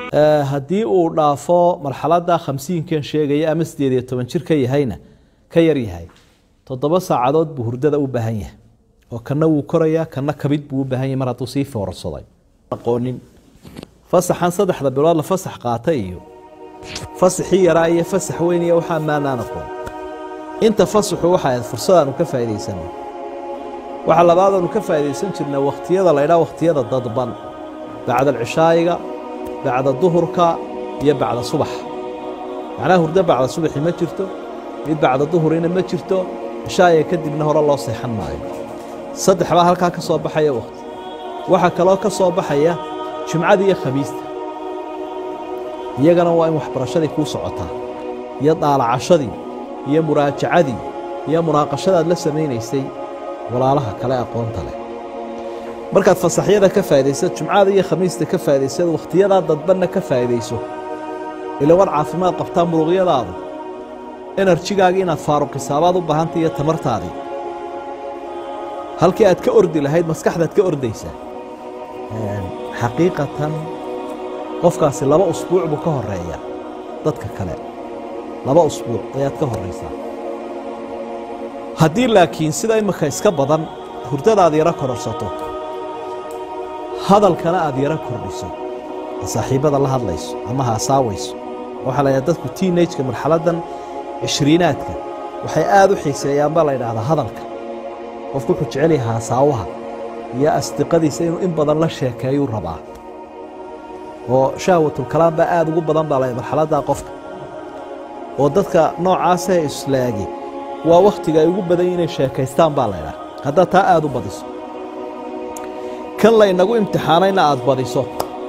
haddii uu dhaafo marxalada khamsiinkan sheegaya ama sideed iyo toban jir ka yahayna ka yar yahay toddoba saacadood buu hurdada u baahan yahay oo kana wuu korayaa kana kabid buu u baahan yahay mar hadduu sii foorsaday aqoonin fasaxan saddexda bilood la fasax qaata iyo fasaxii yaraa iyo fasax weyn iyo waxaa maanaan aqoon inta fasaxu waxay ahayd fursadaanu ka faa'idaysana waxa labaadaanu ka faa'iidaysan jirnaa wakhtiyada la ydhaha wakhtiyada dadban bacda alcishaayiga bacda duhurka iyo bacda subax macnaha hurdo bacda subaxi ma jirto mid bacda duhurina ma jirto cishaayiga kadibna hore loo seexan maayo saddex baa halkaa ka soo baxaya wakhti waxaa kaloo ka soo baxaya jimcadii iyo khamiista iyagana waa in waxbarashadii kuu socotaa iyo daalacashadii iyo muraajacadii iyo munaaqashadaad la samaynaysay walaalaha kale aqoonta leh markaad fasaxyada ka faa'idaysad jumcada iyo khamiista ka faa'idaysad wakhtiyadaa dadbanna ka faa'iidayso ila war caafimaad qabtaa muruqyadaadu enerjigaagii inaad faaruqisaabaad u baahantay iyo tamartaadii halkii aad ka ordi lahayd maskaxdaad ka ordaysaa xaqiiqatan qofkaasi laba usbuuc buu ka horeeya dadka kale laba usbuuc ayaad ka horaysaa haddii laakiin sida imika iska badan hurdadaad yaro kororsato hadalkana aad yaro kordhiso saaxiibbada la hadlayso ama haasaawayso waxaa la ydhaha dadku tiinajka marxaladdan cishriinaadka waxay aad u xiiseeyaan baa la ydhaahdaa hadalka qofku wuxuu jecel yahay haasaawaha iyo asdiqadiisa inuu in badan la sheekeeyuu rabaa oo shahwatulkalaam baa aad ugu badan baa la marxaladdaa qofka oo dadka noocaasee islaagi waa wakhtiga ay ugu badan inay sheekaystaan baa laydhaha haddaad taa aad u badiso kan laynagu imtixaanayna aad badiso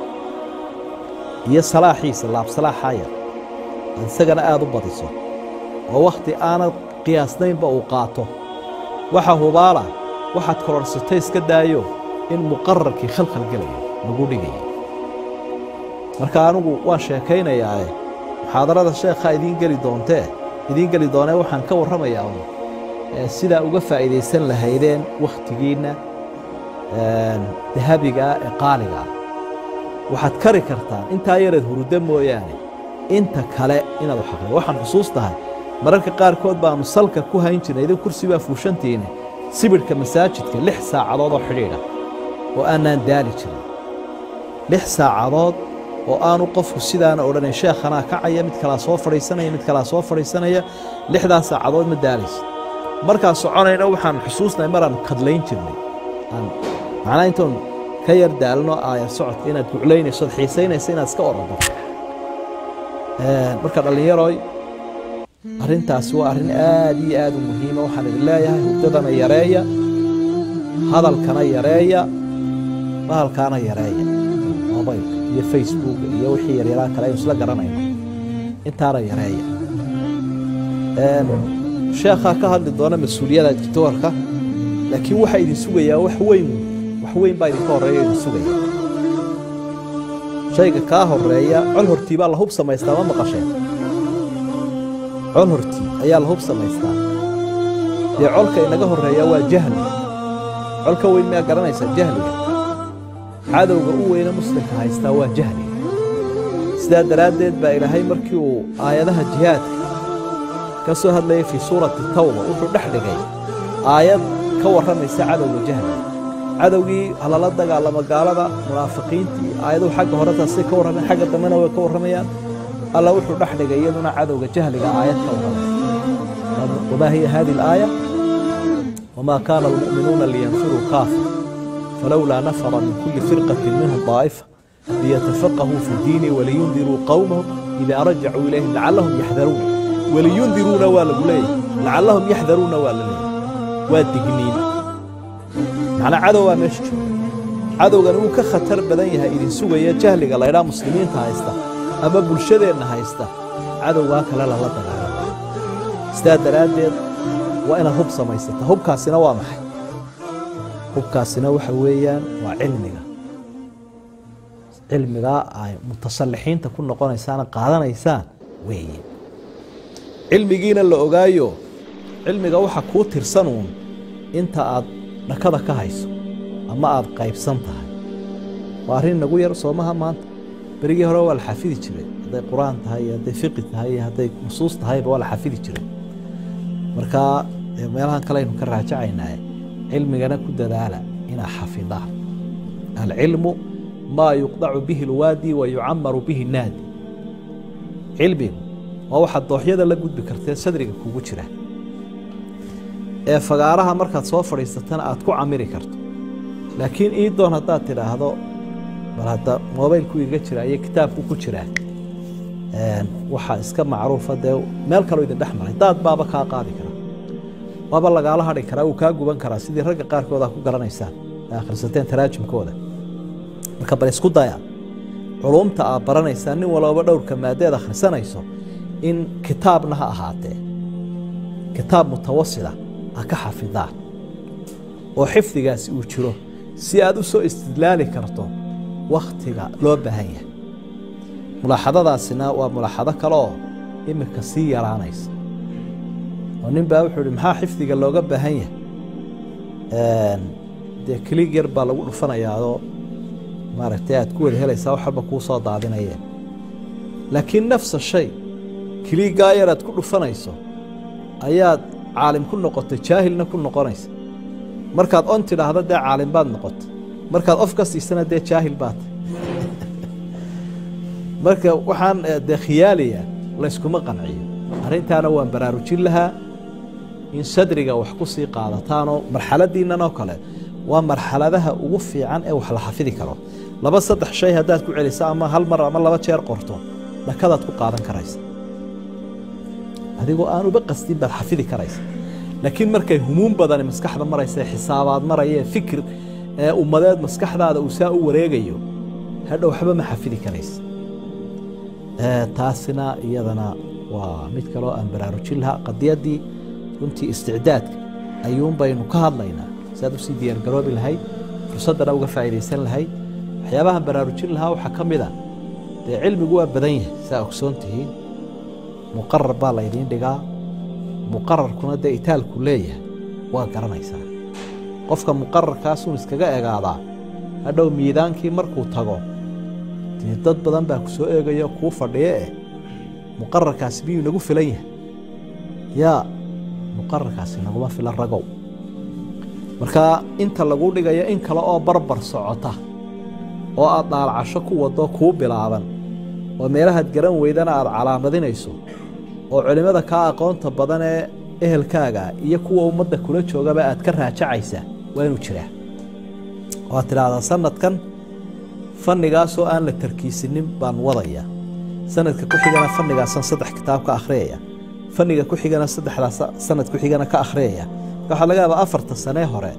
iyo salaaxiisa laabsalaaxaya aad isagana aad u badiso oo wakhti aanad qiyaasnaynba uu qaato waxa hubaala waxaad kororsatay iska daayo in muqararkii khalkhal gelaya lagu dhigaya marka anigu waan sheekaynayaae muxaadarada sheekha idiin geli doontee idiin geli doonee waxaan ka warramayaa un sidaa uga faa'iidaysan lahaydeen wakhtigiinna dahabigaa ee qaaligaa waxaad kari kartaan intaa yareed huruddo mooyaane inta kale inaad wax aqriyo waxaan xusuus tahay mararka qaarkood baannu salka ku hayn jirnay idin kursi baa fuushantiine sibidhka masaajidka lix saacadood oo xidhiidha oo aanaan daali jirin lix saacadood oo aanu qofku sidaana odhanayn sheekhanaa kacaya mid kalaa soo fadhiisanaya mid kalaa soo fadhiisanaya lixdaas saacadood ma daalaysa markaan soconayna waxaan xusuusnahay maraan kadlayn jirnay macnaa intoon ka yar daalno aayar socodka inaad guclaynayso od xiisaynaysa inaad iska orado marka dhallinyaroy arrintaasi waa arrin aad iyo aad u muhiima waxaan idin leeyahay hurdadana yareeya hadalkana yareeya bahalkaana yareeya mobaylka iyo facebooka iyo wixii yaryaraa kale aynu isla garanayno intaana yareeya sheekhaa ka hadli doona mas-uuliyada dictoorka laakiin waxaa idin sugayaa wax weyn wax weyn baa idinka horreeya idin sugaya shayga kaa horeeya col hortii baa la hub samaystaa ma maqasheen col hortii ayaa la hub samaystaa dee colka inaga horreeya waa jahli colka weyn miyaa garanaysaa jahliga cadowga u weyne muslimka haystaa waa jahliga sidaa daraaddeed baa ilaahay markii uu aayadaha jihaadka ka soo hadlayay fii suurati tawba wuxuu dhex dhigay aayad ka warramaysa cadowga jahliga cadowgii halala dagaalamo gaalada munaafiqiintii aayaduhu xagga hore taasay ka warrameen xagga dambena way ka warramayaan alla wuxuu dhex dhigay iyaduna cadowga jahliga aayad ka warramaysa wamaa hiya hadi alaaya wamaa kaana almu'minuuna liyanfiruu kaafa falowlaa nafara min kulli firqatin minhum daa'ifa liyatafaqahuu fi ddiini waliyundiruu qowmahum idaa rajacuu ilayhim lacallahum yaxdaruun waliyundiruuna waa lagu leeyahy lacallahum yaxdaruuna waa la leeyahy waa digniin macnaa cadow baa meesha jooga cadowgan wuu ka khatar badan yahay idin sugaya jahliga laydhaa muslimiinta haysta ama bulshadeenna haysta cadowgaa kale lala dagaalama sidaa daraaddeed waa inaad hub samaysata hubkaasina waa maxay hubkaasina waxa weeyaan waa cilmiga cilmigaa ay mutasallixiinta ku noqonaysaana qaadanaysaan weeye cilmigiina la ogaayo cilmiga waxa kuu tirsanuun inta aad dhakada ka hayso ama aad qaybsan tahay waa arrin nagu yar soomaha maanta berigii hore waa la xafidi jiray hadday qur-aan tahay iyo hadday fiqi tahay iyo hadday nusuus tahayba waa la xafidi jiray marka meelahan kale aynu ka raajacaynaa cilmigana ku dadaala inaa xafidaan alcilmu maa yuqdacu bihi lwaadi wa yucamaru bihi naadi cilmigu waa waxaad dooxyada la gudbi kartee sadriga kugu jira ee fagaaraha markaad soo fadhiisatana aad ku camiri karto laakiin ii doon haddaad tidhaahdo bal hadda mobaylku iga jira iyo kitaabku ku jiraa waxaa iska macruufa dee meel kaloo idin dhex maray daad baaba kaa qaadi kara waaba lagaala hadhi karaa wuu kaa guban karaa sidii ragga qaarkood aa ku garanaysaan ee akhrisateen taraajumkooda marka bal isku daya culumta aad baranaysaa nin walooba dhowrka maadeed akhrisanayso in kitaabna ha ahaatee kitaab mutawasida ha ka xafidaan oo xifdigaasi uu jiro si aad u soo istidlaali karto wakhtiga loo baahan yahay mulaaxadadaasina waa mulaaxado kale oo iminka sii yaraanaysa oo nin baa wuxuu ihi maxaa xifdiga looga baahan yahay dee kelig yar baa lagu dhufanayaao maaragtay aad ku wada helaysaa wax walba kuu soo daadinayeen laakiin nafsa shay kiligaa yar aad ku dhufanayso ayaad caalim ku noqotay jaahilna ku noqonaysa markaad on tidhaahdo dee caalim baad noqotay markaad of ka siisana dee jaahil baad marka waxaan dee khiyaaliya layskuma qanciyo arrintaana waan baraarujin lahaa in sadriga wax ku sii qaadataanoo marxaladiinnan oo kale waa marxaladaha ugu fiican ee wax la xafidi karo laba saddex shay haddaad ku celiso ama hal mar ama laba jeer qorto dhakadaad ku qaadan karaysa adigoo aan uba qastin baad xafidi karaysa laakiin markay humuum badani maskaxda maraysa xisaabaad maraya fikir ee ummadeed maskaxdaada uu saa u wareegayo hadhow waxba ma xafidi karaysa taasina iyadana waa mid kaloo aan baraarujin lahaa qadiyaddii runtii isticdaadka ayuun baynu ka hadlaynaa siaad usii diyaargaroobi lahayd fursaddana uga faa'iidaysan lahayd waxyaabahan baraarujin lahaa waxaa ka mid a dee cilmigu waa badan yahay saa ogsoon tihiin muqarar baa laydiin dhigaa muqararkuna dee itaalku leeyahay waa garanaysaa qofka muqararkaasuun iskaga egaadaa hadhow miidaankii markuu tago dee dad badan baa ku soo eegayo kuu fadhiyo eh muqararkaasi miyuu nagu filan yahay yaa muqararkaasi naguma filan ragow marka inta lagu dhigayo in kale oo barbar socota oo aad dhaalcasho ku wado kuu bilaaban oo meelahaad garan weydana aad calaamadinayso oo culimmada kaa aqoonta badan ee ehelkaaga iyo kuwa ummadda kula joogaba aad ka raajacaysaa waa inuu jiraa waad tidhaahdaa sanadkan fannigaasoo aan la tarkiisinin baan wadaya sanadka ku xigana fannigaasaan saddex kitaab ka akhriyaya fanniga ku xigana saddexdaas sanad ku xigana ka akhriyaya marka waxaa laga yaabaa afarta sanee hore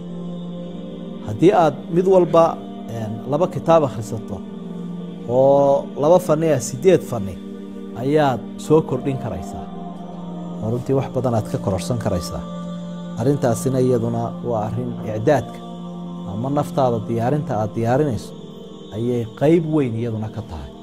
haddii aad mid walba laba kitaab akhrisato oo laba fanni ah siddeed fanni ayaad soo kordhin karaysaa oo runtii wax badan aad ka kororsan karaysaa arrintaasina iyaduna waa arrin icdaadka ama naftaada diyaarinta aad diyaarinayso ayay qayb weyn iyaduna ka tahay